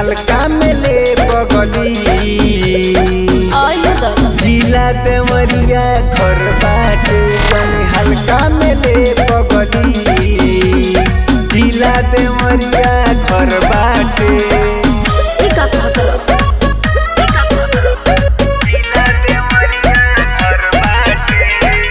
हल्का में ले बगली आयो दादा जिला देवरिया घर बाटे तनी हल्का में ले बगली जिला देवरिया घर बाटे ई का कहत रह ई का कहत रह जिला देवरिया घर बाटे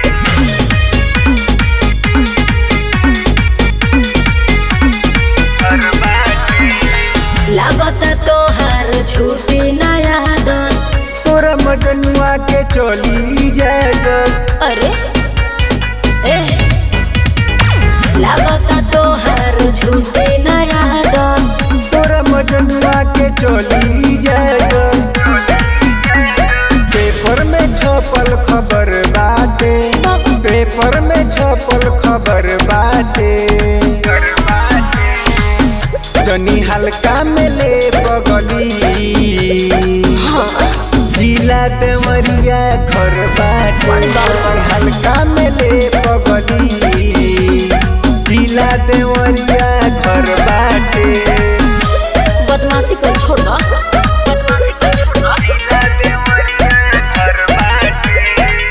घर बाटे लागत तोहार छूटी नया आदत तोरा मजनुआ के चली जाए जब अरे ए लागत तोहार छूटी नया आदत तोरा मजनुआ के चली जाए जब पेपर में छपल खबर बाटे पेपर में छपल खबर बाटे जनी हल्का में ले बगली जिला देवरिया घर बाटे बड़ी बात बा। हल्का में ले बगली जिला देवरिया घर बाटे बदमाशी कर छोड़ दो बदमाशी कर छोड़ दो जिला देवरिया घर बाटे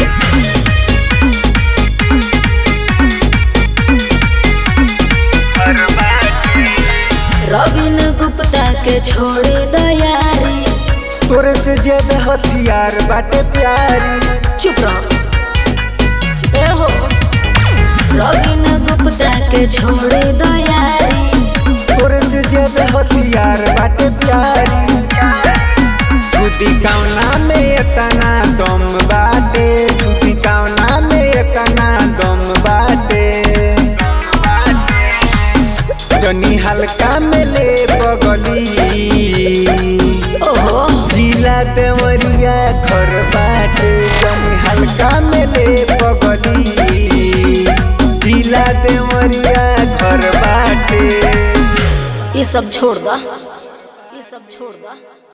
घर बाटे रविन गुप्ता के छोड़े दयारी तोरे से ज्यादा हथियार बाटे प्यारी चुप रहो ए हो रविन गुप्ता के छोड़े दयारी तोरे से ज्यादा हथियार बाटे प्यारी छुदी कौना में एतना दम बाटे छुदी कौना में एतना दम बाटे जनी हल्का में ले बगली ओहो जिला देवरिया घर बाटे जनी हल्का में ले बगली जिला देवरिया घर बाटे ये सब छोड़ दो ये सब छोड़ दो